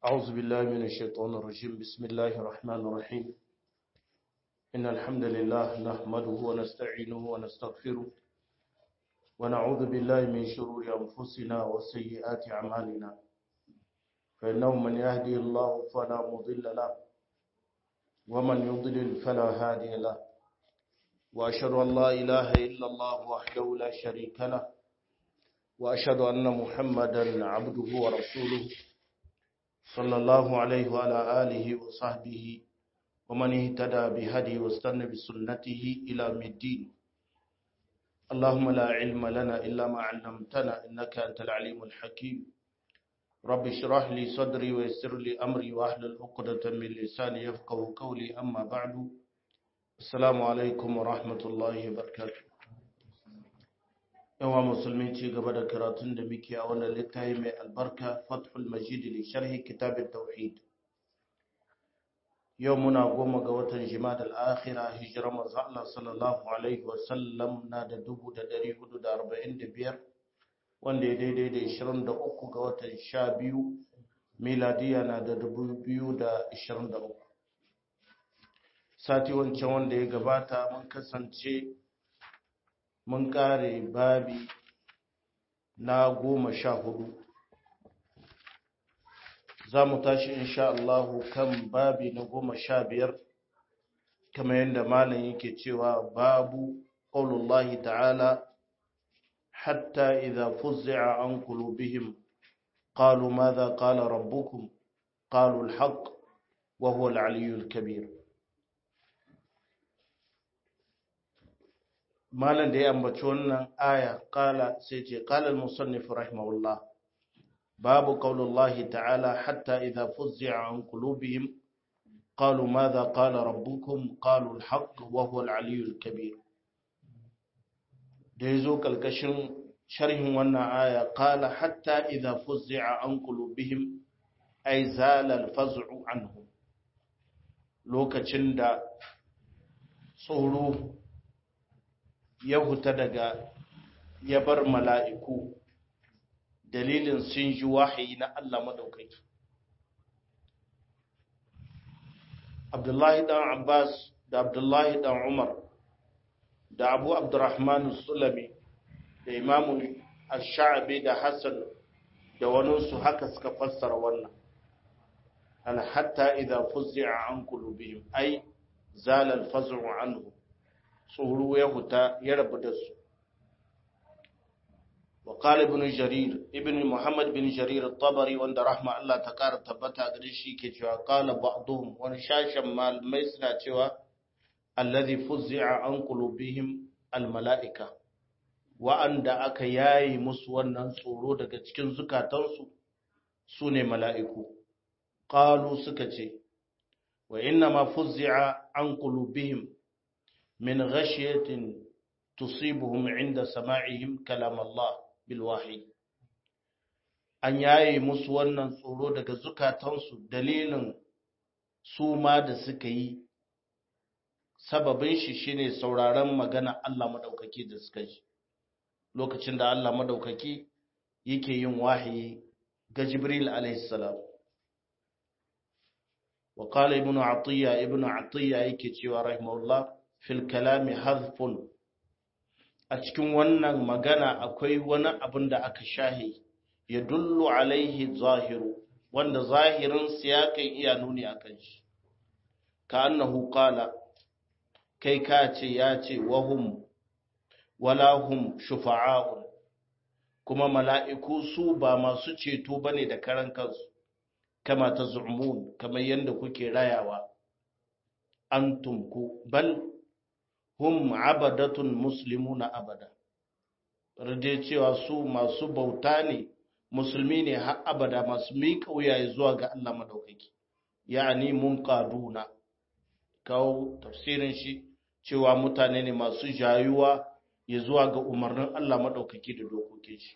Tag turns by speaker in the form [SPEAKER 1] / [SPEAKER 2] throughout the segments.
[SPEAKER 1] أعوذ بالله من الشيطان الرجيم بسم الله الرحمن الرحيم إن الحمد لله نحمده ونستعينه ونستغفره ونعوذ بالله من شرور أنفسنا وسيئات أعمالنا فإنه من يهدي الله فلا مضل له ومن يضلل فلا هادي له وأشهد أن لا إله إلا الله وحده لا شريك له وأشهد أن محمدا عبده ورسوله صلى الله عليه وعلى آله وصحبه ومن اهتدى بهدي واستنى بسنته إلى الدين اللهم لا علم لنا إلا ما علمتنا إنك أنت العليم الحكيم رب اشرح لي صدري ويسر لي أمري واحلل عقدة من لساني يفقه قولي أما بعد السلام عليكم ورحمة الله وبركاته yawa musulmi ci gaba da karatun da muke a wannan littafi mai albarka fathul majid li sharhi kitab tauhid yau muna goma ga watan jima'ad al-akhira hijira manzo Allah sallallahu alaihi wa sallam na da 1445 wanda ya daidai da 23 ga watan 12 miladiya na da 2023 sati wancan wanda ya gabata mun kasance mun kare babi na goma sha hudu za mu tashi insha Allahu kan babi na goma sha biyar kamar yadda malam yake cewa babu ƙaulullahi ta'ala hatta idha fuzzi'a an qulubihim qalu madha qala rabbukum qalu al-haqq wa huwa al-aliyyul kabir malam da ya ambaci wannan aya kala sai ce kala al-musannif rahimahullah babu qaulullahi ta'ala hatta idha fuzzi'a an qulubihim qalu madha qala rabbukum qalu al-haqq wa huwa al-aliyyul kabir da yazo kalkashin sharhin wannan aya kala hatta idha fuzzi'a an qulubihim ay zala al-faz'u anhum lokacin da tsoro ya huta daga ya bar mala'iku dalilin sun ji wahayi na Allah madaukaki. Abdullahi ɗan Abbas da Abdullahi ɗan Umar da Abu Abdurrahman Sulami da Imamu Ash-Sha'abi da Hassan da waninsu haka suka fassara wannan. Al hatta idza fuzzi'a an qulubihim ay zala al-faz'u anhu tsoro ya huta ya rabu da su وقال ابن جرير ابن محمد بن جرير الطبري وند رحمه الله تقار تبتا gare shi ke cewa qala ba'dhum wani shashan malamai suna cewa alladhi fuzzi'a an qulubihim almalaika wa'anda aka yayi musu wannan tsoro daga cikin zukatansu sune mala'iku qalu suka ce wa inna ma fuzzi'a an qulubihim من غشية تصيبهم عند سماعهم كلام الله بالوحي an yaye musu wannan tsoro daga zukatansu dalilin su ma da suka yi sababin shi shine sauraron magana Allah madaukaki da suka ji lokacin da Allah madaukaki yake yin wahayi ga Jibril alaihi salam wa qala ibnu atiya ibnu atiya yake cewa rahimahullah fil kalami hazfun a cikin wannan magana akwai wani abin da aka shahi ya dullu alaihi zahiru wanda zahirin siyakan iya nuni a kan shi ka annahu qala kai ka ce ya ce wahum wala hum shufa'a'un kuma mala'iku su ba masu ceto bane da karan kansu kama ta zu'mun kamar yadda kuke rayawa antum ku bal hum abadatun muslimuna abada rade cewa su masu bauta ne musulmi ne har abada masu miƙa wuyaye zuwa ga Allah madaukaki ya'ani mun kaduna kawo tafsirin shi cewa mutane ne masu jayuwa ya zuwa ga umarnin Allah madaukaki da dokokin shi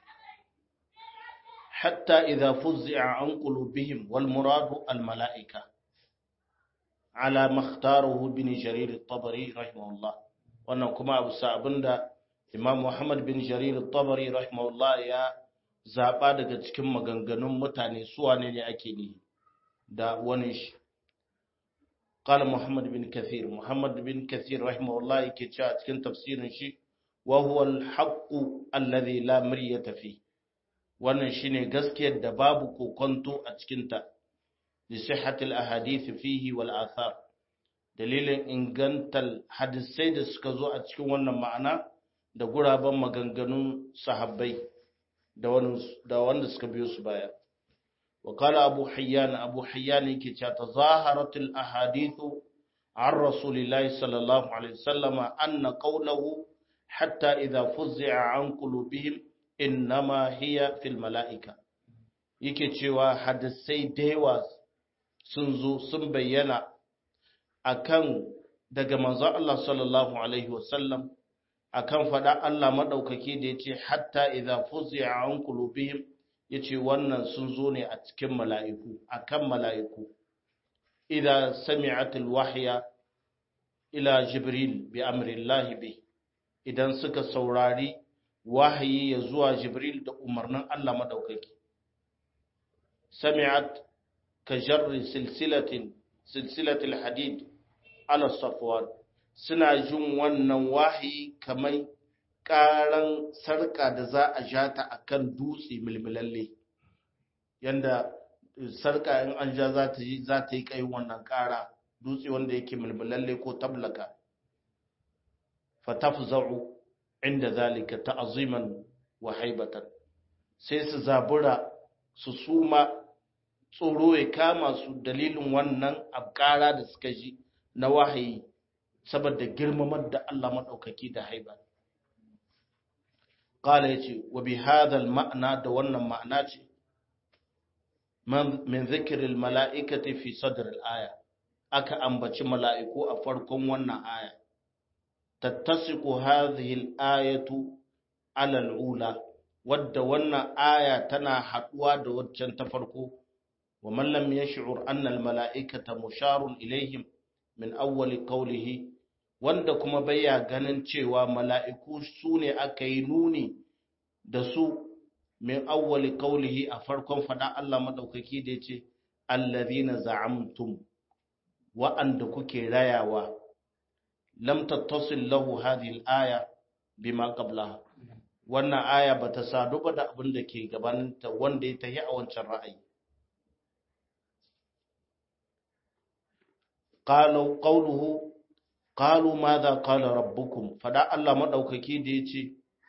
[SPEAKER 1] hatta idza fuzzi'a an qulubihim wal muradu al mala'ika ala makhtarahu bin jarir at-tabari rahimahullah wannan kuma abu sa abinda imam muhammad bin jarir at-tabari rahimahullah ya zaba daga cikin maganganun mutane su wane ne ake nihi da wani shi قال محمد بن كثير محمد بن كثير رحمه الله yake cewa cikin tafsirin shi wa huwa al-haqq alladhi la miryata fi wannan shine gaskiyar da babu kokonto a cikin ta li sihhati al-ahadith fihi wal athar dalilin ingantal hadisai da suka zo a cikin wannan ma'ana da guraben maganganun sahabbai da wanda suka biyo su baya وقال أبو حيان أبو حيان كي تظاهرت الأحاديث عن رسول الله صلى الله عليه وسلم أن قوله حتى إذا فزع عن قلوبهم إنما هي في الملائكة yake cewa hadisai da yawa sun zo sun bayyana akan daga manzon Allah sallallahu alaihi wasallam akan faɗa Allah maɗaukaki da yace hatta idza fuzi'a an qulubihim ya ce wannan sun zo ne a cikin mala'iku a kan mala'iku idan sami'atul wahya ila jibril bi amrillahi bi idan suka saurari wahayi ya zuwa jibril da umarnin Allah maɗaukaki sami'at ka jarri silsilatin silsilatul hadid ala safwan suna jin wannan wahayi kamar ƙaran sarƙa da za a ja ta a kan dutse milmilalle yadda sarƙa in an ja za ta yi za ta yi ƙai wannan ƙara dutse wanda yake milmilalle ko tablaka fatafza'u inda zalika ta'aziman wa haibatan sai su zabura su suma tsoro ya kama su dalilin wannan abƙara da suka ji na wahayi saboda girmamar da Allah maɗaukaki da haiba Kala ya ce, wa bi hadal ma'ana da wannan ma'ana ce, min zikirin mala'ikati fi sadar al'aya, aka ambaci mala'iku a farkon wannan aya, tattasiku hadhihi al'ayatu alal'ula, wadda wannan aya tana haɗuwa da waccan ta farko, wa mallam ya shi'ur annal mala'ikata musharun ilaihim min awwali qawlihi wanda kuma baya ganin cewa mala'iku su ne aka yi nuni da su min awwali qawlihi a farkon fada Allah madaukaki da yace allazina za'amtum wa'anda kuke rayawa lam tattasil lahu hadhihi al-aya bima qablaha wannan aya bata sadu ba da abin da ke gabaninta wanda ya tahi a wancan ra'ayi qalu qawluhu qalu madha qala rabbukum fada Allah madaukaki da yace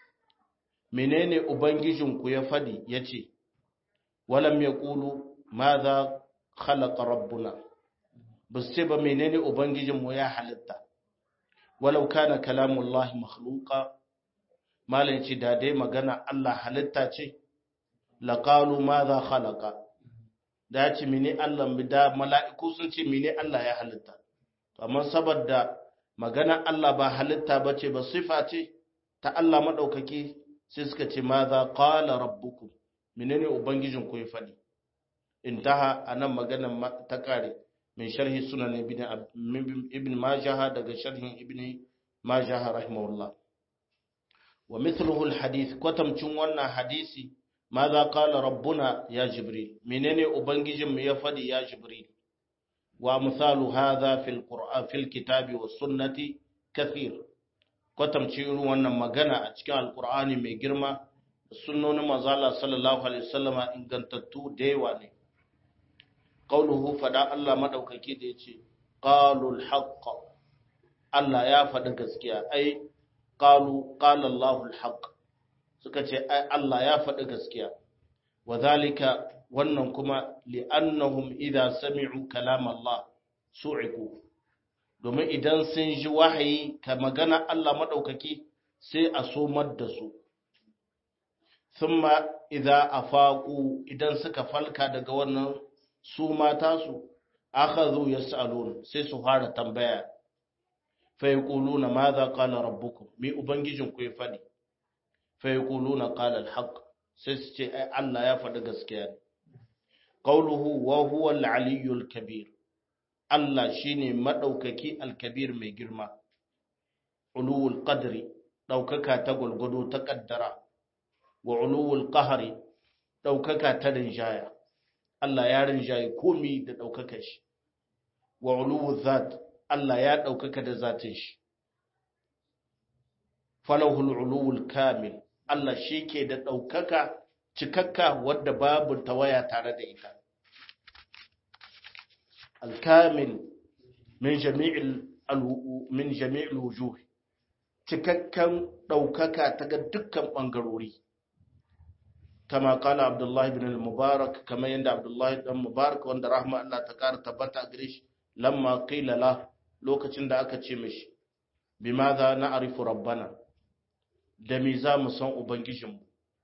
[SPEAKER 1] menene ubangijinku ya fadi yace walam yaqulu madha khalaqa rabbuna basu ba menene ubangijinmu ya halitta walau kana kalamullahi makhluqa malin ce da dai magana Allah halitta ce laqalu madha khalaqa da ya ce mene Allah da mala'iku sun ce mene Allah ya halitta amma saboda magana Allah ba halitta ba ce ba sifa ce ta Allah maɗaukaki sai suka ce ma za ƙala rabbuku menene ubangijin ku ya faɗi intaha a nan maganan ta ƙare mai sharhi sunan ibn majaha daga sharhin ibn majaha rahimahullah wa mithluhu alhadith kwatamcin wannan hadisi ma za ƙala rabbuna ya jibril menene ubangijin mu ya faɗi ya jibril وأمثال هذا في القرآن في الكتاب والسنة كثير kwatamci irin wannan magana a cikin alkur'ani mai girma sunnonin manzala sallallahu alaihi wasallama ingantattu da yawa ne qauluhu fada Allah madaukaki da yace qalul haqq Allah ya faɗi gaskiya ai qalu qala Allahu al suka ce ai Allah ya faɗi gaskiya wa zalika wannan kuma li'annahum idza sami'u kalam Allah su'iku domin idan sun ji wahayi ka magana Allah madaukaki sai a somar da su thumma idza afaqu idan suka falka daga wannan su mata su akhadhu yas'alun sai su fara tambaya fa yaquluna madha qala rabbukum mi ubangijin ku ya fadi fa yaquluna qala al-haqq sai su ce ai Allah ya faɗi gaskiya ne qawluhu wa huwa al-aliyyul kabir Allah shine madaukaki al-kabir mai girma uluwul qadri daukaka ta gulgudu ta kaddara wa uluwul qahri daukaka ta rinjaya Allah ya rinjaye komi da ɗaukakar shi wa uluwu zat Allah ya ɗaukaka da zatin shi falahul uluwul kamil Allah shi ke da ɗaukaka cikakka wadda babu tawaya tare da ita alkamil min jami'il min jami'il wujuh cikakkan ɗaukaka ta ga dukkan ɓangarori kama kala abdullahi bin al-mubarak kama yadda abdullahi dan mubarak wanda rahma Allah ta kara tabbata gare shi lamma qila la lokacin da aka ce mishi bimadha na'rifu rabbana da me za mu san ubangijinmu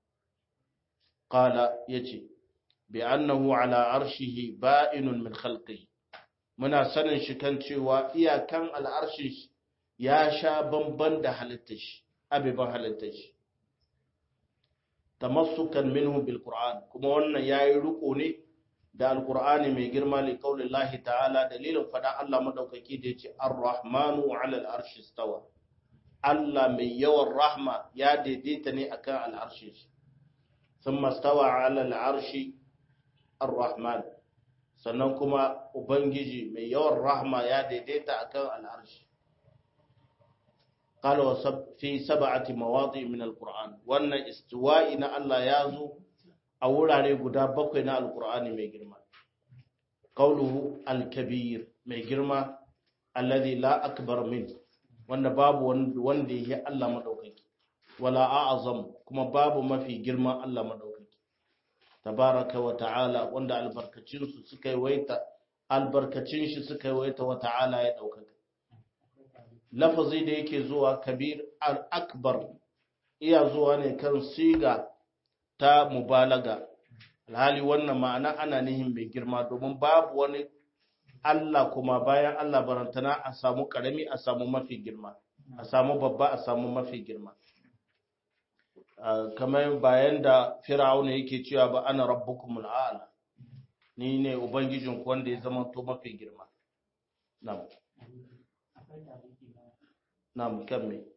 [SPEAKER 1] qala yace bi annahu ala arshihi ba'inun min khalqihi muna sanin shi kan cewa iyakan al'arshin shi ya sha bamban da halittar shi abiban halittar shi tamassukan minhu bil qur'an kuma wannan yayi riko ne da alqur'ani mai girma li qaulillahi ta'ala dalilin fada Allah madaukaki da yace ar-rahmanu 'ala al-arshi istawa Allah mai yawan rahma ya daidaita ne akan al-arshi thumma istawa 'ala al-arshi ar-rahman sannan kuma ubangiji mai yawan rahma ya daidaita akan al-arshi قال في سبعة مواضع من القرآن وأن استواء إن الله يازو أولا guda bakwai na القرآن mai girma قوله الكبير mai girma الذي لا أكبر منه wanda babu wanda yake Allah madaukaki wala a'zam kuma babu mafi girma Allah madaukaki tabaraka wa ta'ala wanda albarkacin su suka yi waita albarkacin shi suka yi waita wa ta'ala ya daukaka lafazi da yake zuwa kabir al-akbar iya zuwa ne kan siga ta mubalaga alhali wannan ma'ana ana nihin mai girma domin babu wani Allah kuma bayan Allah barantana a samu karami a samu mafi girma a samu babba a samu mafi girma kamar bayan da fir'auna yake cewa ba ana rabbukumul a'la ni ne ubangijinku wanda ya zama to mafi girma na'am Na'am kan me?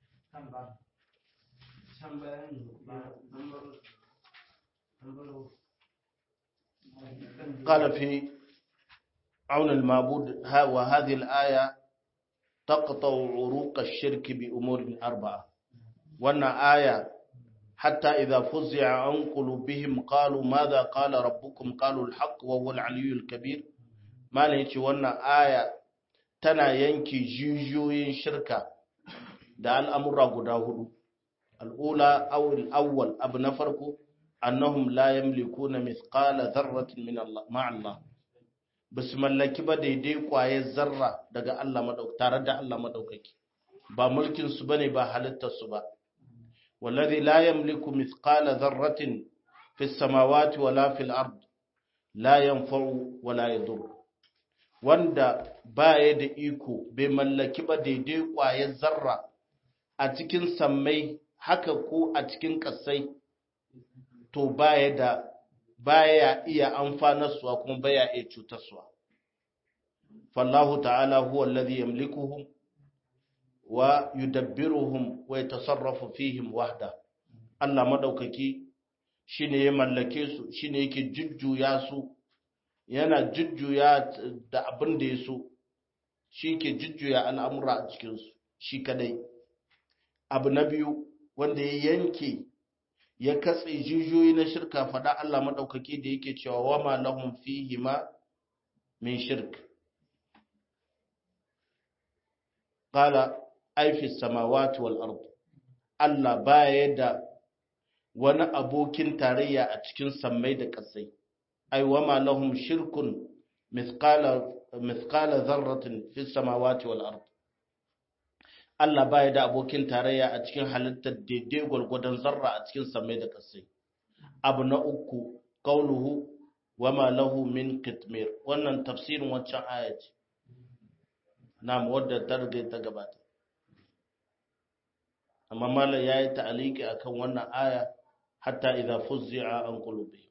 [SPEAKER 1] قال في عون المعبود وهذه الآية تقطع عروق الشرك بأمور أربعة وأن آية حتى إذا فزع عن قلوبهم قالوا ماذا قال ربكم قالوا الحق وهو العلي الكبير ما نيجي وأن آية tana yanke jijiyoyin shirka da al'amura guda hudu. Al'ula awul awwal abu na farko, annahum la yamliku na mithqala zarratin min ma'allah. Ba su mallaki ba daidai kwaye zarra daga Allah tare da Allah maɗaukaki, ba mulkinsu ba ne ba halittarsu ba. Wallazi la yamliku mithqala zarratin fi samawati wala fil ard la yanfa'u wala yadur. wanda baya da iko bai mallaki ba daidai ƙwayar zarra a cikin sammai haka ko a cikin ƙasai to baya da baya iya amfanarsuwa kuma baya iya cutarsuwa fallahu ta'ala huwa alladhi yamlikuhum wa yudabbiruhum wa yatasarrafu fihim wahda Allah madaukaki shine ya mallake su shine yake jujjuya su yana jujjuya da abin da ya so shi ke jujjuya al'amura a cikinsu shi kadai abu na biyu wanda ya yanke ya katse jijiyoyi na shirka faɗa Allah maɗaukaki da yake cewa wa ma lahum fihi ma min shirk qala ay fi samawati wal ard Allah baya da wani abokin tarayya a cikin sammai da ƙasai ay wama lahum shirkun mithqala mithqala dharratin fi samawati wal ard Allah baya da abokin tarayya a cikin halittar daidai gwargwadon zarra a cikin samai da kasai abu na uku qauluhu wama lahu min kitmir wannan tafsirin wancan aya ce na'am wadda ta riga ta gabata amma mallan yayi ta'aliki akan wannan aya hatta idza fuzzi'a an qulubihim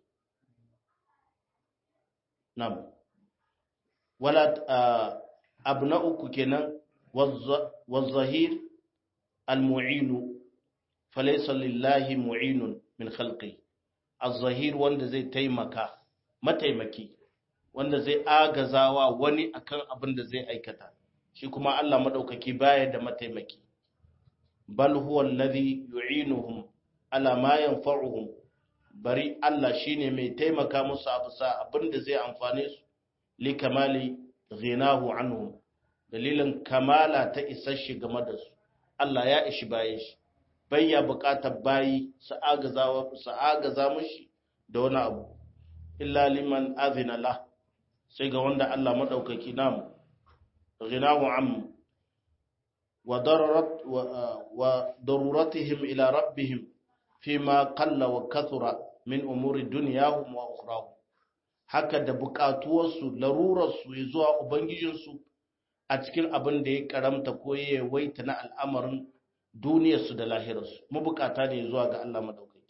[SPEAKER 1] Nam. Wala abu na uku kenan wazzahir al-mu'inu falaysa lillahi mu'inun min khalqi az-zahir wanda zai taimaka mataimaki wanda zai agazawa wani akan abin da zai aikata shi kuma Allah madaukaki baya da mataimaki bal huwa alladhi yu'inuhum ala ma yanfa'uhum bari Allah shine mai taimaka musu a bisa abin da zai amfane su li kamali ghinahu anhum dalilin kamala ta isar shi game da su Allah ya ishi baye shi bayya buƙatar bayi su agaza su agaza mushi da wani abu illa liman azina la sai ga wanda Allah madaukaki namu ghinahu am wa dararat wa daruratihim ila rabbihim fima qalla wa kathura min umuri dunyahum wa ukhrahum haka da buƙatuwarsu larurarsu ya zuwa ubangijinsu a cikin abin da ya karamta ko ya yawaita na al'amarin duniyarsu da lahirarsu mabukata ne zuwa ga Allah madaukaki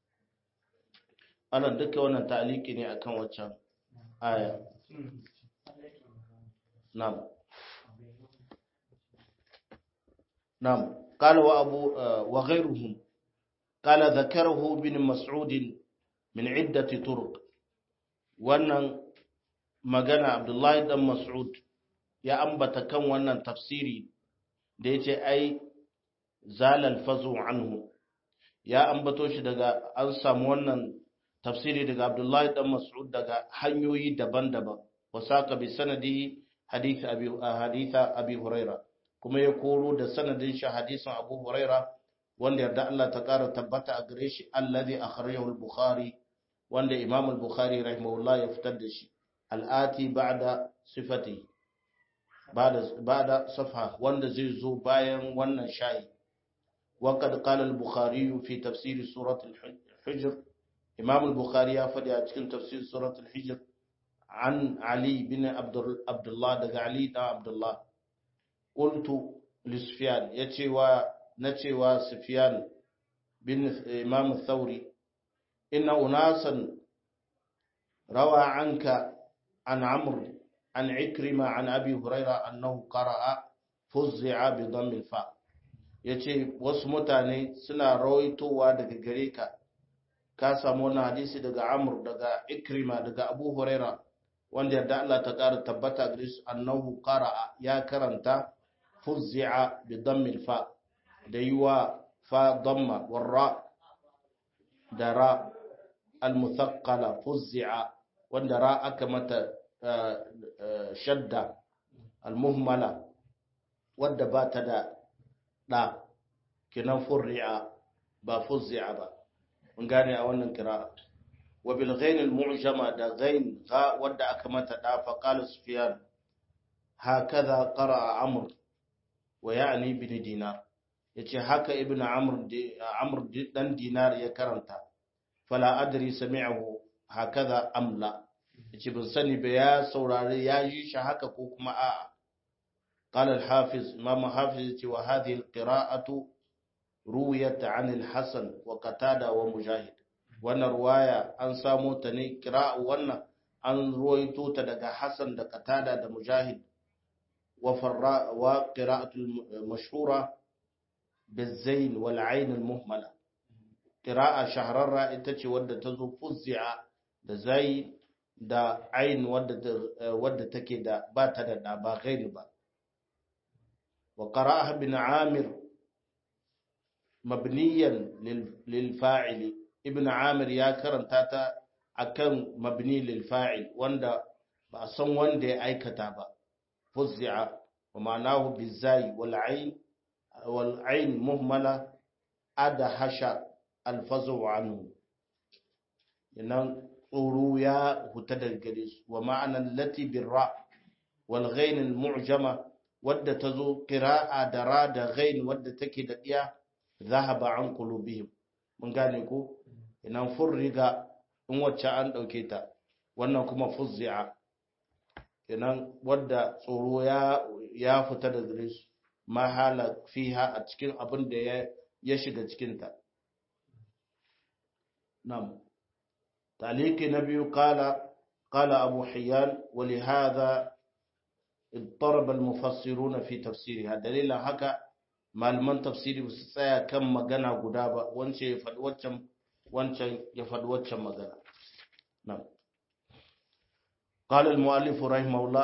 [SPEAKER 1] ana duka wannan ta'aliki ne akan waccan aya na'am na'am qala wa abu wa ghayruhum qala dhakarahu bin mas'ud min iddati turuq wannan magana abdullahi dan mas'ud ya ambata kan wannan tafsiri da ya ce ai zalal fazu anhu ya ambato shi daga an samu wannan tafsiri daga abdullahi dan mas'ud daga hanyoyi daban-daban wasaka bi sanadi hadith abi haditha abi huraira kuma ya koro da sanadin shi hadisin abu huraira wanda yarda Allah ta kara tabbata a gare shi alladhi akhrajahu al-bukhari wanda imam al-bukhari rahimahullah ya fitar da shi al'ati ba'da sifati ba'da safha wanda zai zo bayan wannan shayi وقد قال البخاري في تفسير سورة الحجر إمام البخاري يفدي أتكلم تفسير سورة الحجر عن علي بن عبد الله دقى علي بن عبد الله قلت لسفيان يتي و نتي وسفيان بن إمام الثوري إن أناسا روى عنك عن عمرو عن عكرمة عن أبي هريرة أنه قرأ فزع بضم الفاء ya ce wasu mutane suna rawaitowa daga gare ka ka samu wannan hadisi daga amur daga ikrima daga abu huraira wanda yadda Allah ta ƙara tabbata gare su annahu qara'a ya karanta fuzzi'a bi dammil fa da yi wa fa damma warra da ra al muthaqqala fuzzi'a wanda ra aka mata shadda al muhmala wadda ba ta da ɗa kinan furri'a ba fuzzi'a ba mun gane a wannan kira'a wa bil ghain al mu'jama da ghain ga wadda aka mata ɗa fa qala sufyan hakaza qara'a amr wa ya'ni bin dinar yace haka ibnu amr amr dan dinar ya karanta fala adri sami'ahu hakaza amla yace ban sani ba ya saurare ya yi shi haka ko kuma a'a قال الحافظ إمام حافظ وهذه القراءة رويت عن الحسن وقتادة ومجاهد وانا رواية أن سامو تني قراءة وانا أن رويتو تدقى حسن دا قتادة دا مجاهد وفراء وقراءة المشهورة بالزين والعين المهملة قراءة شهر الرائتة ودى تزو فزع دا زين دا عين ودى تكي دا باتا دا با غير با وقرأها ابن عامر مبنيا للفاعل ابن عامر يا كرنتا تا akan mabni lil fa'il wanda ba a san wanda ya aikata ba fuzzi'a wa ma'anahu bizai wal ayn wal ayn muhmala adahasha al fazu anhu inan tsoro ya huta daga gare su wa ma'anan lati birra wal ghain al mu'jama wadda ta zo ƙira'a da ra da ghain wadda take da ɗiya zahaba an qulubihim mun gane ko inan furriga in wacce an ɗauke ta wannan kuma fuzzi'a inan wadda tsoro ya ya fita da gare su mahala fiha a cikin abin da ya ya shiga cikin ta nam taliki na biyu qala qala abu hayyan wa li hadha اضطرب المفسرون في تفسيرها دليل haka malaman tafsiri su tsaya kan magana guda ba wance ya faɗi waccan wancan ya faɗi waccan magana nan قال المؤلف رحمه الله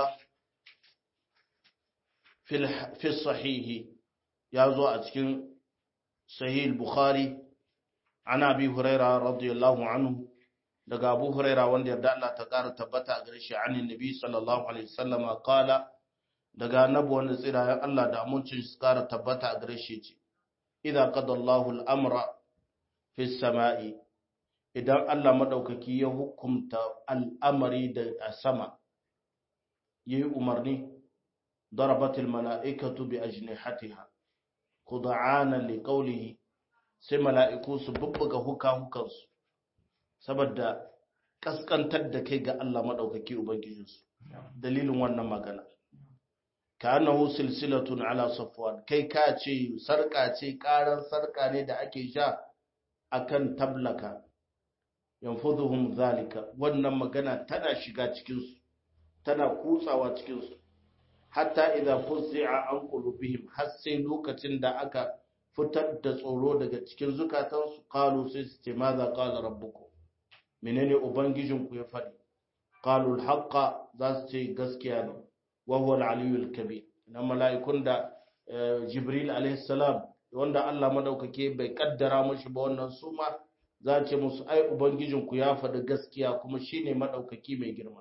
[SPEAKER 1] في في الصحيح يازو أتكن صحيح البخاري عن أبي هريرة رضي الله عنه daga Abu Huraira wanda yarda Allah ta ƙara tabbata a gare shi anin Nabi sallallahu alaihi wasallam qala daga annabi wanda tsira Allah da amincin su ƙara tabbata a gare shi ce idza qada Allahu al-amra fi samai idan Allah madaukaki ya hukumta al'amari da a sama yayi umarni darabatil mala'ikatu bi ajnihatiha khud'ana liqawlihi sai mala'iku su bubbuga huka hukansu saboda kaskantar da kai ga Allah maɗaukaki Ubangijinsu, dalilin wannan magana. Ka annahu silsilatun ala safwan kai ka ce sarƙa ce ƙaran sarƙa ne da ake sha akan tablaka, yanfuduhum zalika wannan magana tana shiga cikinsu, tana kutsawa cikinsu, hatta idza fuzzi'a an qulubihim har sai lokacin da aka fitar da tsoro daga cikin zukatansu qalu sai su ce maza qala rabbukum menene ubangijinku ya faɗi qalul haqqa za su ce gaskiya ne wa huwa al-aliyyul kabir na mala'ikun da jibril alayhi salam wanda Allah madaukake bai kaddara mushi ba wannan suma za ce musu ai ubangijinku ya faɗi gaskiya kuma shine madaukaki mai girma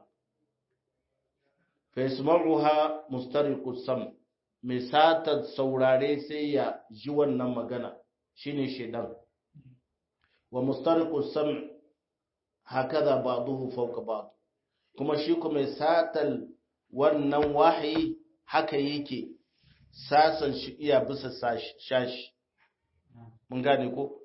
[SPEAKER 1] fa yasma'uha mustariqus sam mai sata saurare sai ya ji wannan magana shine shedan wa mustariqus sam hakaza ba'dahu fawqa ba'd kuma shi kuma satal wannan wahayi haka yake sasan shi iya bisa shashi mun gane ko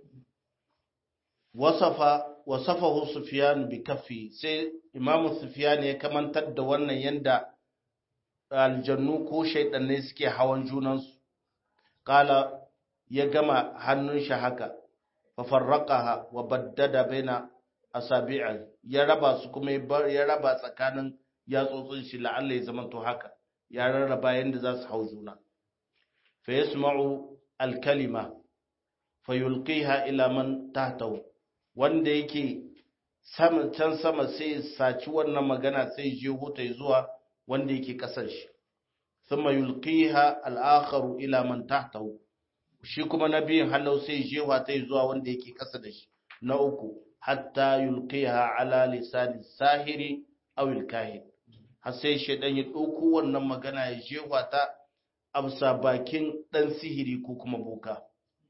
[SPEAKER 1] wasafa wasafahu sufyan bi kaffi sai imamu sufyan ya kamantar da wannan yanda aljannu ko shaydannai suke hawan junansu kala ya gama hannun shi haka fa farraqaha wa baddada baina asabi'a ya raba su kuma ya raba tsakanin yatsotsin shi la'alla ya zama to haka ya rarraba yanda za su hau juna fa yasma'u al-kalima fa yulqiha ila man tahtahu wanda yake sama can sama sai saci wannan magana sai je huta zuwa wanda yake kasar shi thumma yulqiha al-akharu ila man tahtahu shi kuma nabiyin halau sai je ta zuwa wanda yake kasa da shi na uku hatta yulqiha ala lisani sahiri aw al-kahin har sai shedan ya dauko wannan magana ya jewa ta amsa bakin dan sihiri ko kuma boka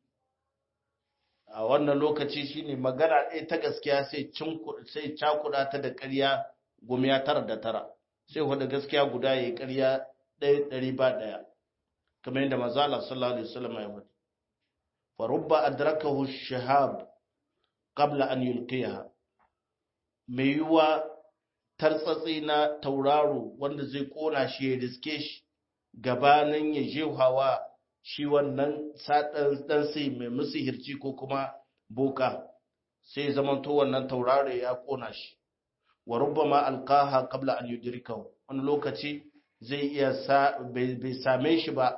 [SPEAKER 1] a wannan lokaci shine magana ɗaya ta gaskiya sai cin sai cakuda ta da ƙarya gumiya tara da tara sai wanda gaskiya guda yayi ƙarya ɗaya ɗari ba ɗaya kamar yadda manzo Allah sallallahu alaihi wasallam ya faɗi fa rubba adrakahu shahab qabla an yulqiha mai yiwa tartsatsi na tauraro wanda zai kona shi ya riske shi gabanin ya jehawa shi wannan sadan dan sai mai musihirci ko kuma boka sai zaman to wannan tauraro ya kona shi wa rubbama alqaha qabla an yudrikahu wani lokaci zai iya sa bai same shi ba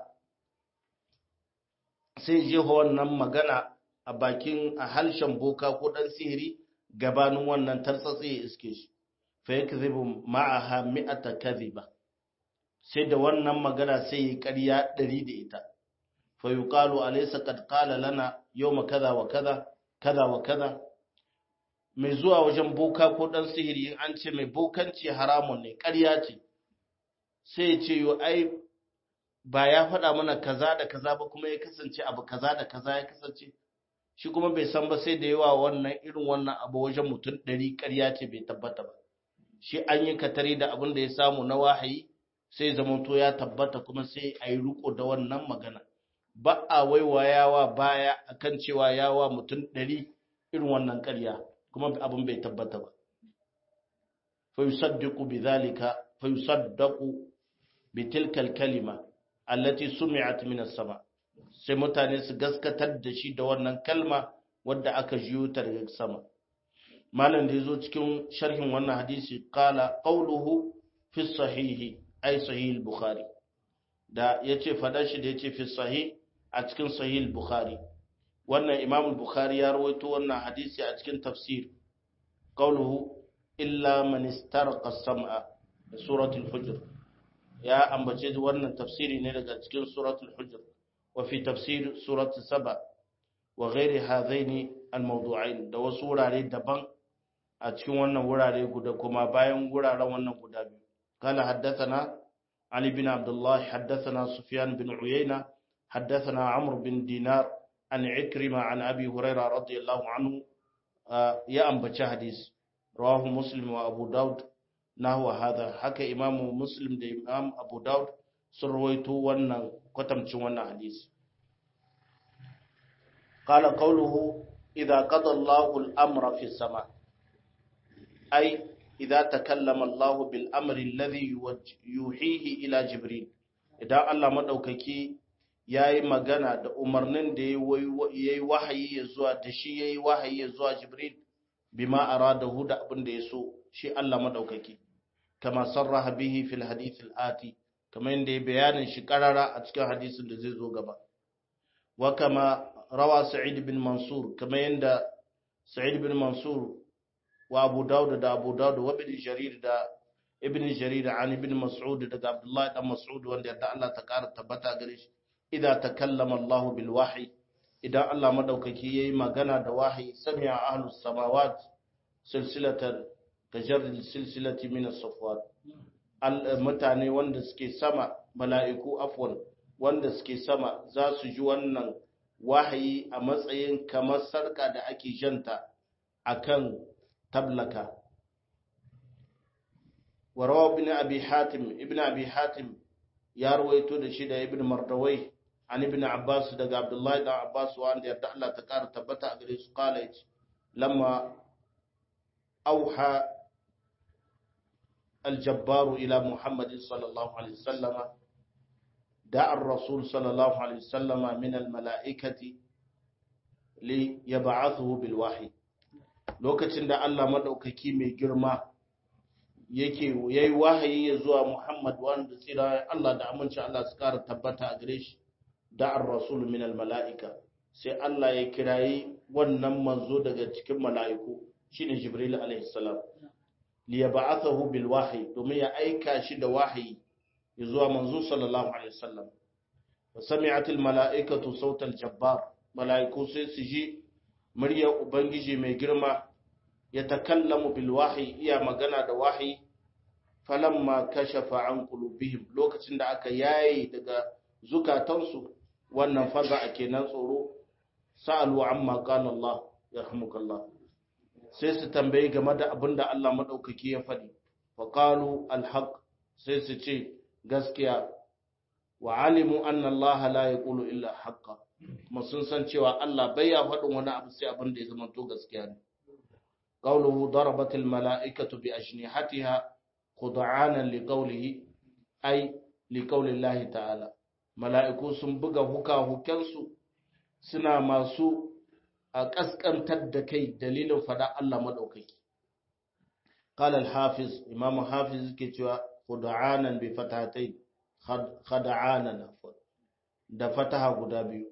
[SPEAKER 1] sai jeho wannan magana a bakin a halshen boka ko dan sihiri gabanin wannan tartsatsi ya iske shi fa yakzibu ma'aha mi'ata kadhiba sai da wannan magana sai yi ƙarya ɗari da ita fa yuqalu alaysa qad qala lana yawma kaza wa kaza kaza wa kaza mai zuwa wajen boka ko dan sihiri an ce mai bokanci haramun ne ƙarya ce sai ya ce yo ai ba ya faɗa mana kaza da kaza ba kuma ya kasance abu kaza da kaza ya kasance shi kuma bai san ba sai da yawa wannan irin wannan abu wajen mutum ɗari ƙarya ce bai tabbata ba shi an yi katari da abin da ya samu na wahayi sai zamanto ya tabbata kuma sai a yi riko da wannan magana ba a waiwayawa baya akan cewa yawa mutum ɗari irin wannan ƙarya kuma abin bai tabbata ba fa yusaddiqu bidhalika fa yusaddaqu bitilka al-kalima allati sumi'at min as-sama sai mutane su gaskatar da shi da wannan kalma wadda aka jiyo ta daga sama malam da yazo cikin sharhin wannan hadisi qala qawluhu fi sahihi ay sahih al-bukhari da yace fada shi da yace fi sahih a cikin sahih al-bukhari wannan imam al-bukhari ya rawaito wannan hadisi a cikin tafsir qawluhu illa man istarqa as-sam'a da suratul hujr ya ambace wannan tafsiri ne daga cikin suratul hujr wa fi tafsir suratul saba wa ghairi hadaini al-mawdu'ain da wasu wurare daban a cikin wannan wurare guda kuma bayan wuraren wannan guda biyu kala haddathana ali bin abdullah haddathana sufyan bin uyayna haddathana amr bin dinar an ikrima an abi hurairah radiyallahu anhu ya ambaci hadis rawahu muslim wa abu daud nahwa hadha haka imamu muslim da imam abu daud sun rawaito wannan kwatamcin wannan hadisi قال قوله إذا قضى الله الأمر في السماء أي إذا تكلم الله بالأمر الذي يوحيه إلى جبريل إذا الله مدوككي yayi magana da umarnin da yayi wahayi ya zuwa da shi yayi wahayi ya zuwa Jibril bima aradahu da abin da yaso shi Allah madaukaki kama sarraha bihi fil hadith al ati kamar yadda ya bayanin shi karara a cikin hadisin da zai zo gaba wa kama rawa Sa'id bin Mansur kamar yadda Sa'id bin Mansur wa Abu Dawud da Abu Dawud wa Ibn Jarir da Ibn Jarir an Ibn Mas'ud daga Abdullah dan Mas'ud wanda yadda Allah ta kara tabbata gare shi idza takallama Allah bil wahyi idan Allah madaukaki yayi magana da wahayi sami'a ahlus samawat silsilatan kajarril silsilati min as-safwat mutane wanda suke sama mala'iku afwan wanda suke sama za su ji wannan wahayi a matsayin kamar sarka da ake janta akan tablaka warawa ibn abi hatim ibn abi hatim ya rawaito da shi da ibn mardawai an ibn abbas daga abdullahi da abbas wanda yarda Allah ta kara tabbata a gare su college lamma auha الجبار إلى محمد صلى الله عليه وسلم دعا الرسول صلى الله عليه وسلم من الملائكة ليبعثه بالوحي lokacin da Allah madaukaki mai girma yake yayi wahayi ya zuwa Muhammad wanda tsira Allah da aminci Allah su kara tabbata a gare shi da ar-rasul min al-mala'ika sai Allah ya kirayi wannan manzo daga cikin mala'iku shine Jibril alaihi salam li yab'athahu bil wahyi domin ya aika shi da wahayi ya zuwa manzo sallallahu alaihi wasallam wa sami'at al-mala'ikatu sautal jabbar mala'iku sai su ji muryar ubangiji mai girma ya takallamu bil wahyi iya magana da wahayi falamma kashafa an qulubihim lokacin da aka yaye daga zukatansu wannan faza a kenan tsoro sa'alu amma qala Allah yarhamukallah sai su tambayi game da abin da Allah madaukaki ya faɗi fa qalu alhaq sai su ce gaskiya wa alimu anna Allah la yaqulu illa haqqa kuma sun san cewa Allah bai ya faɗin wani abu sai abin da ya zama to gaskiya ne qawluhu darabat al mala'ikatu bi ajnihatiha khud'anan li qawlihi ay li qawli Allah ta'ala mala'iku sun buga huka hukensu suna masu a kaskantar da kai dalilin fada Allah madaukaki qala al hafiz imam hafiz ke cewa khud'anan bi fatatayn khad'anan da fataha guda biyu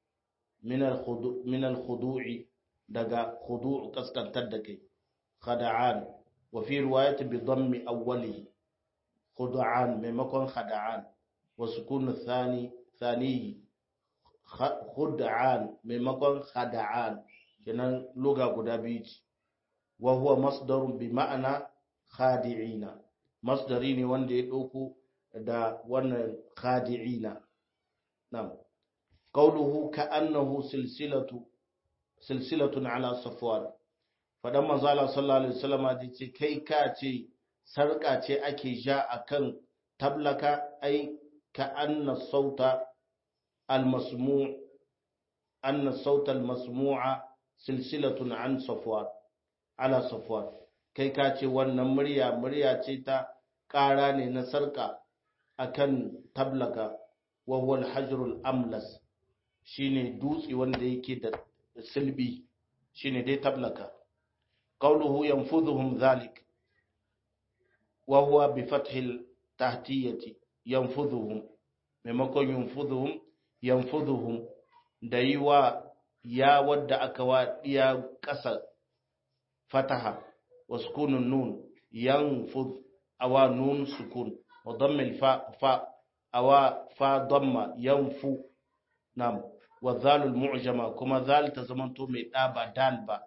[SPEAKER 1] min al-khudu'i daga khudu' kaskantar da kai khada'an wa fi riwayati bi dhammi awwalihi khud'an maimakon khada'an wa sukun thani thanihi khud'an maimakon khada'an kenan luga guda biyu ce wa huwa masdarun bi ma'ana khadi'ina masdari ne wanda ya dauko da wannan khadi'ina na'am قوله كأنه سلسلة سلسلة على صفوان fadan manzo Allah sallallahu alaihi wasallam da ce kai ka ce sarka ce ake ja akan tablaka ai ka anna sauta almasmu' anna sauta almasmu'a silsilatun an safwan ala safwan kai ka ce wannan murya murya ce ta ƙara ne na sarka akan tablaka wa huwa alhajrul amlas shine dutse wanda yake da silbi shine dai tablaka qawluhu yanfudhuhum dhalik wa huwa bi fathil tahtiyati yanfudhuhum maimakon yanfudhuhum yanfudhuhum da yi wa ya wadda aka wa diya ƙasa fataha wa sukunun nun yanfudh awa nun sukun wa dammil fa fa awa fa damma yanfu nam wa zalul mu'jama kuma zal ta zamanto mai da ba dal ba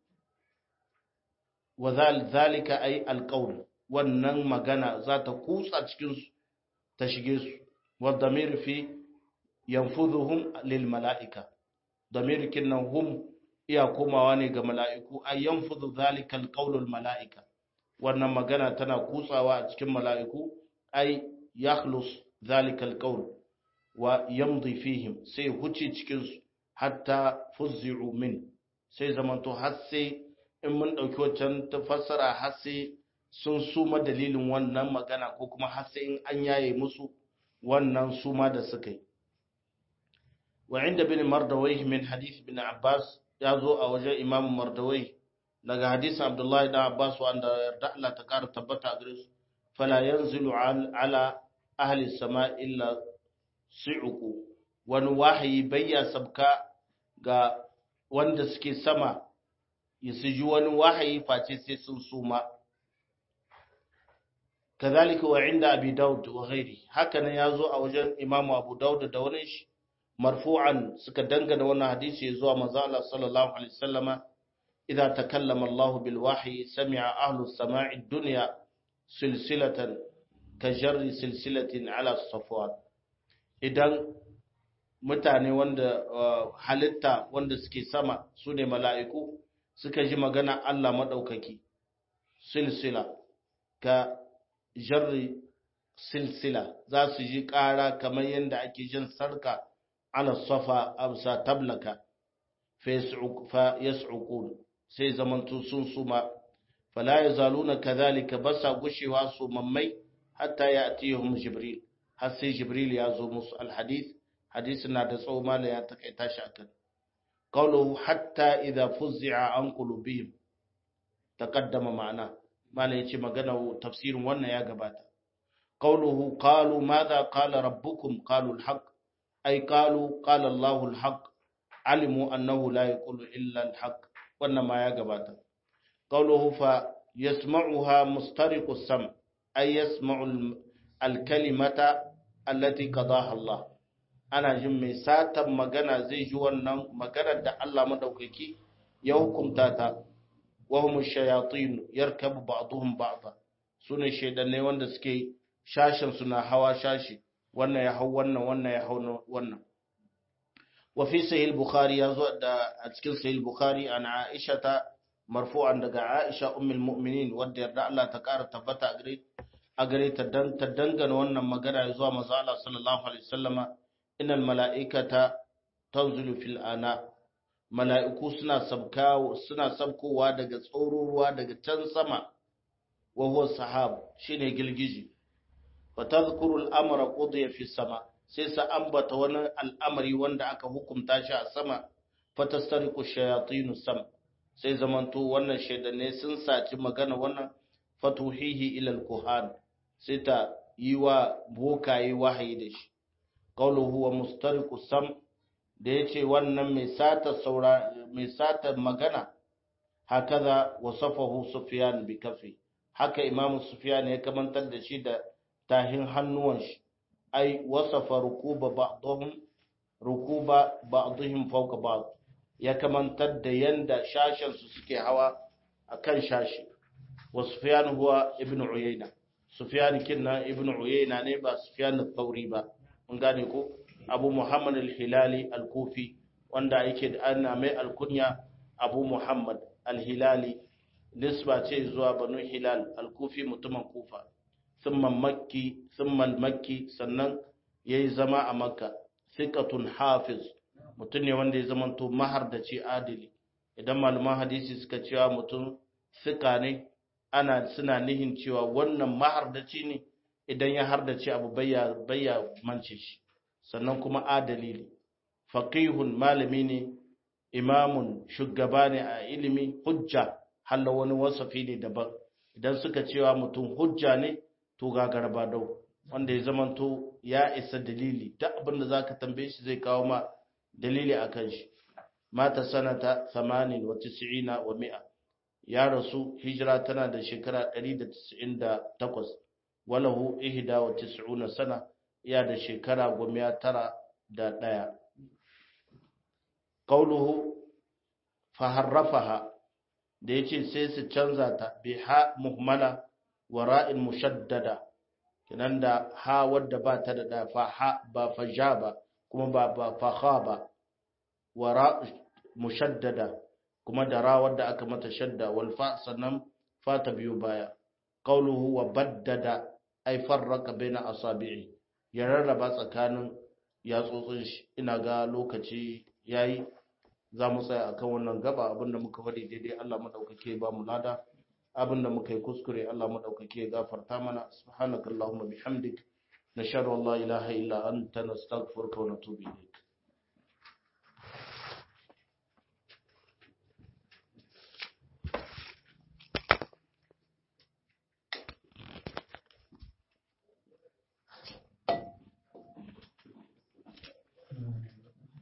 [SPEAKER 1] wa zal zalika ay alqawl wannan magana za ta kutsa cikin su ta shige su wa damir fi yanfudhuhum lil mala'ika damir kinnan hum iya komawa ne ga mala'iku ay yanfudhu zalika alqawlul mala'ika wannan magana tana kutsawa a cikin mala'iku ay yakhlus zalika alqawl wa yamdi fihim sai huce cikin su hatta fuzzi'u min sai zamanto har sai in mun dauki wancan ta fassara har sai sun suma dalilin wannan magana ko kuma har sai in an yaye musu wannan suma da suka yi wa inda bin mardawai min hadith bin abbas ya zo a wajen imam mardawai daga hadisin abdullahi da abbas wanda yarda Allah ta kara tabbata a gare su fala yanzilu ala ahli sama illa su'uku wani wahayi bayya sabka ga wanda suke sama ya su ji wani wahayi face sai sun suma kazalika wa inda abi daud wa ghairi haka nan yazo a wajen imamu abu daud da wani shi marfu'an suka dangana wannan hadisi zuwa manzo Allah sallallahu alaihi wasallama idza takallama Allah bil wahyi sami'a ahlu as-sama'i ad-dunya silsilatan ka jarri silsilatin ala safwan idan mutane wanda halitta wanda suke sama su ne mala'iku suka ji magana Allah maɗaukaki silsila ka jarri silsila za su ji ƙara kamar yadda ake jin sarka ala safa amsa tablaka fa yas'uqun sai zamantu sun suma fala yazaluna kadhalika basa gushewa su mammai hatta ya'tihum jibril har sai jibril ya zo musu alhadith hadisin na da tsawo mala ya takaita shi akan qawluhu hatta idza fuzzi'a an qulubihim taqaddama ma'ana mala yace magana tafsirin wannan ya gabata qawluhu qalu madha qala rabbukum qalu alhaq ay qalu qala Allahu alhaq alimu annahu la yaqulu illa alhaq wannan ma ya gabata qawluhu fa yasma'uha mustariqu sam ay yasma'u alkalimata allati qadaha Allah ana jin mai satan magana zai ji wannan maganar da Allah madaukaki ya hukunta ta wa hum shayatin yarkabu ba'dhum ba'dha sune shedannai wanda suke shashin suna hawa shashi wannan ya hau wannan wannan ya hau wannan wa fi sahih bukhari yazo da a cikin sahih bukhari an aisha ta marfu'an daga aisha ummul mu'minin wanda yarda Allah ta kara tabbata gare a gare ta dan ta dangana wannan magana zuwa manzo Allah sallallahu alaihi wasallama innal mala'ikata tanzilu fil ana mala'iku suna sabkawo suna sabkowa daga tsororuwa daga can sama wa huwa sahab shine gilgiji fa tadhkuru al-amra qudiya fi sama sai sa ambata wani al'amari wanda aka hukunta shi a sama fa tastariqu shayatinu sam sai zamanto wannan shaidanne sun saci magana wannan fatuhihi ila al-kuhan sai ta yi wa bokaye wahayi da shi qawluhu wa mustariqu sam da yace wannan mai sata saura mai sata magana hakaza wasafahu sufyan bi kafi haka imam sufyan ya kamantar da shi da tahin hannuwan shi ai wasafa rukuba ba'dhum rukuba ba'dhum fawqa ba'd ya kamantar da yanda shashin su suke hawa akan shashi wa sufyan huwa ibnu uyayna sufyan kinna ibnu uyayna ne ba sufyan al-thawri ba mun gane ko abu muhammad al-hilali al-kufi wanda yake da ana mai alkunya abu muhammad al-hilali nisba ce zuwa banu hilal al-kufi mutumin kufa thumma makki thumma makki sannan yayi zama a makka thiqatun hafiz mutum ne wanda ya zamanto mahardaci adili idan malaman hadisi suka cewa mutum sika ne ana suna nihin cewa wannan mahardaci ne idan ya hardace abu bayya bayya mance shi sannan kuma adali ne faqihun malami ne imamun shugaba ne a ilimi hujja halla wani wasafi ne daban idan suka cewa mutum hujja ne to gagarba dau wanda ya zamanto ya isa dalili duk abin da zaka tambaye shi zai kawo ma dalili akan shi mata sanata 98 wa 100 ya rasu hijira tana da shekara 198 walahu ihda wa tis'una sana ya da shekara goma tara da ɗaya qauluhu faharrafaha da yace sai su canza ta bi ha muhmala wa ra'in mushaddada kinan da ha wadda ba ta da da fa ha ba fa ja ba kuma ba ba fa kha ba wa ra mushaddada kuma da ra wadda aka mata shadda wal fa sannan fa ta biyo baya qauluhu wa baddada ay farraqa baina asabi'i ya rarraba tsakanin yatsotsin shi ina ga lokaci yayi za mu tsaya akan wannan gaba abinda muka faɗi daidai Allah madaukake ba mu lada abinda muka yi kuskure Allah madaukake gafarta mana subhanakallahumma bihamdik nashhadu an la ilaha illa anta nastaghfiruka wa natubu ilayk